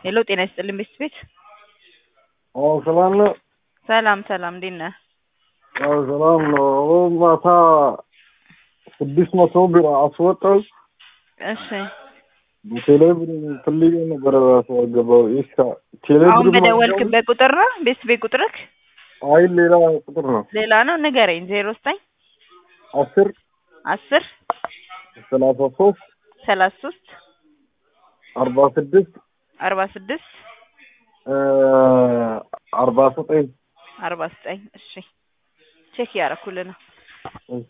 ሄሎ ጤና ይስጥልኝ ቤት ቤት አዎ ሰላም ነው። ሰላም ሰላም እንዴት ነህ? አዎ ሰላም ነው። አሁን ማታ ስድስት መቶ ብር አስወጣው እሺ ቴሌብር ፈልጌ ነበረ ራሱ አገባው ይስካ ቴሌብር አሁን በደወልክበት ቁጥር ነው ቤት ቤት ቁጥርክ አይ ሌላ ቁጥር ነው። ሌላ ነው ንገረኝ። ዜሮ ዘጠኝ አስር አስር ሰላሳ ሶስት ሰላሳ ሶስት አርባ ስድስት አርባ ስድስት አርባ ዘጠኝ አርባ ዘጠኝ እሺ ቼክ እያደረኩልህ ነው። እሺ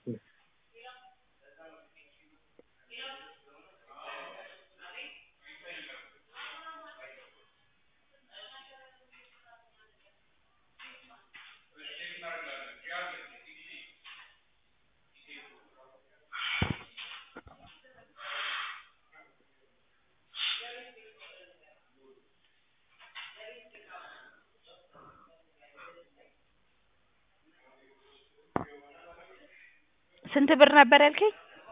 ስንት ብር ነበር ያልከኝ?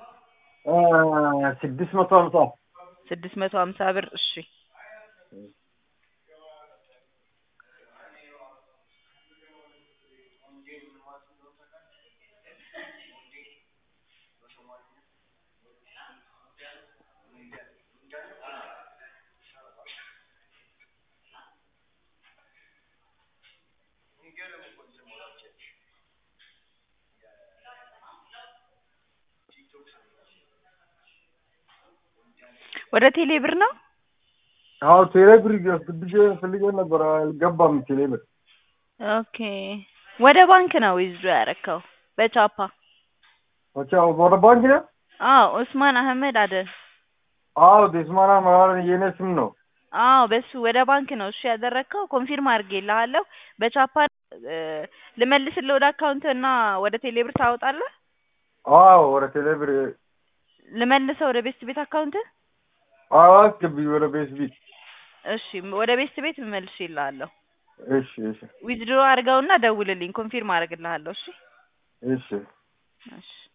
ስድስት መቶ ሀምሳ ስድስት መቶ ሀምሳ ብር እሺ ወደ ቴሌ ብር ነው? አዎ ቴሌብር ፈልጌ ፈልጌ ነበር አልገባም ቴሌብር ኦኬ ወደ ባንክ ነው ይዞ ያረከው በቻፓ ኦኬ ወደ ባንክ ነው አዎ ኡስማን አህመድ አደን አዎ ዴስማና ማለት የኔ ስም ነው አዎ በሱ ወደ ባንክ ነው እሱ ያደረግከው። ኮንፊርም አድርጌልሃለሁ። በቻፓ ልመልስልህ ወደ አካውንት እና ወደ ቴሌብር ታወጣለህ። አዎ ወደ ቴሌብር ልመልሰው ወደ ቤስት ቤት አካውንት። አዎ አስገቢ ወደ ቤት ቤት እሺ ወደ ቤስት ቤት እመልስልሃለሁ። እሺ እሺ ዊዝድሮ አድርገውና ደውልልኝ። ኮንፊርም አደርግልሃለሁ። እሺ እሺ እሺ